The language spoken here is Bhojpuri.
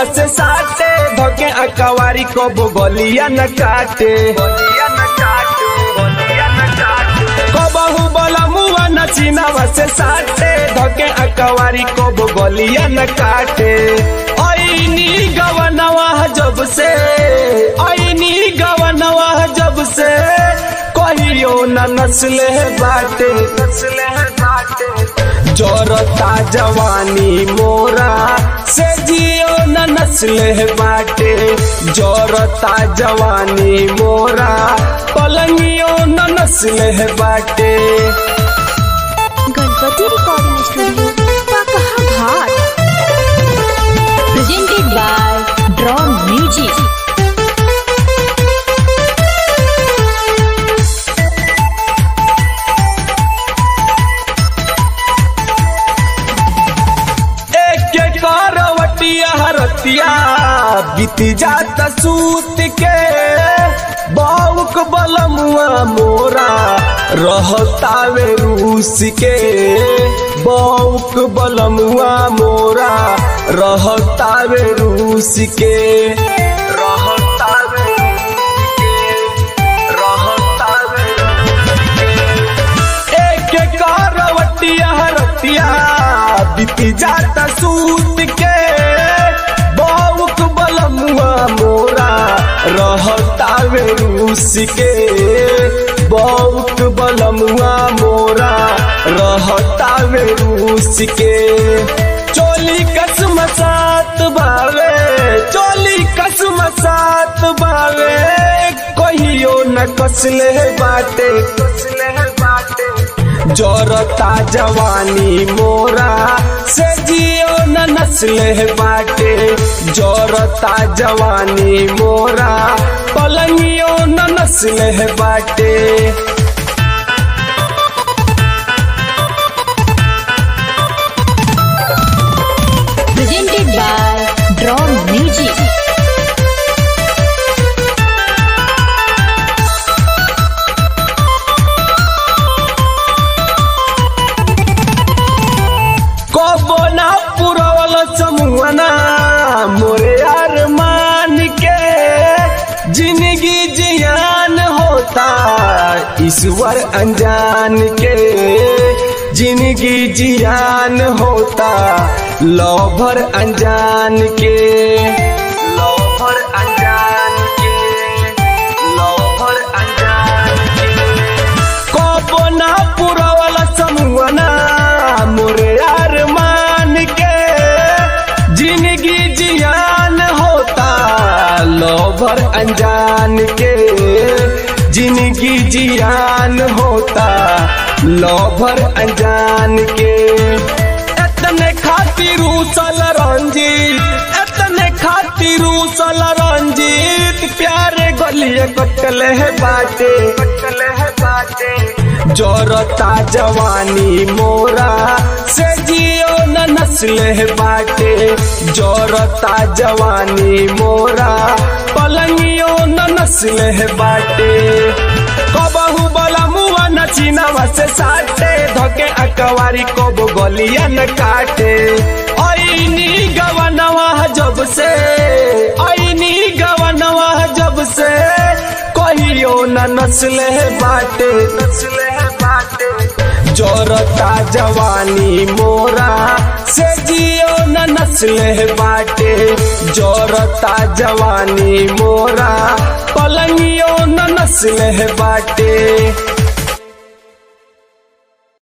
सीनावा से साटे धके अकवारी को गलिया न काटे कबहू बलमुआ न सीनावा से साटे धके अकवारी को गलिया न काटे ऐनी गवनवा जब से ऐनी गवनवा जब से कहियो न नस्ले बाटे नस्ले बाटे जोरता जवानी मोरा से जियो न नस्ले बाटे जोरता जवानी मोरा पलंगियो न नस्ले बाटे गणपति रिकॉर्डिंग स्टूडियो पकहा घाट presented by Drawn Music. एक एक करवटिया हरतिया बीत जाता सूत के बाउक बलमुआ मोरा रहतावे रूस के बाउक बलमुआ मोरा रहतावे रूस के रहतावे रूस के रहतावे एक एक करवटिया हरतिया बीती जाता सूत के बाउक बलमुआ मोरा रहतावे रूस के बाउक बलमुआ मोरा रहतावे रूस के चोली कसम सात बावे चोली कसम सात बावे कहियो न कसले बाटे कसले बाटे जोरता जवानी मोरा से जियो न नस्ले बाटे जोरता जवानी मोरा पलंगियो न नस्ले बाटे Presented by Drawn Music. कबो ना पुरवल समूहना मोरे यार मान के जिंदगी जियान होता ईश्वर अनजान के जिंदगी जियान होता लौभर अनजान के लौभर अनजान के लौभर अनजान के कबो ना पुरवल समूहना मोरे यार मान के जिंदगी जियान होता लोभर अनजान के जिंदगी जियान होता लोभर अनजान के एतने खातिर उसल रंजीत एतने खातिर उसल रंजीत प्यारे गलिए कटले है बाटे कटले है बाटे जोरता जवानी मोरा से जियो न नस्ले बाटे जोरता जवानी मोरा पलंगियो न नस्ले बाटे कबहू बलमुआ न चीनावा से साटे धके अकवारी कब गलिया न काटे ऐनी गवनवा जब से ऐनी गवनवा जब से कहियो न नस्ले बाटे नस्ले बाटे जोरता जवानी मोरा से जियो न नस्ले बाटे जोरता जवानी मोरा पलंगियो न नस्ले बाटे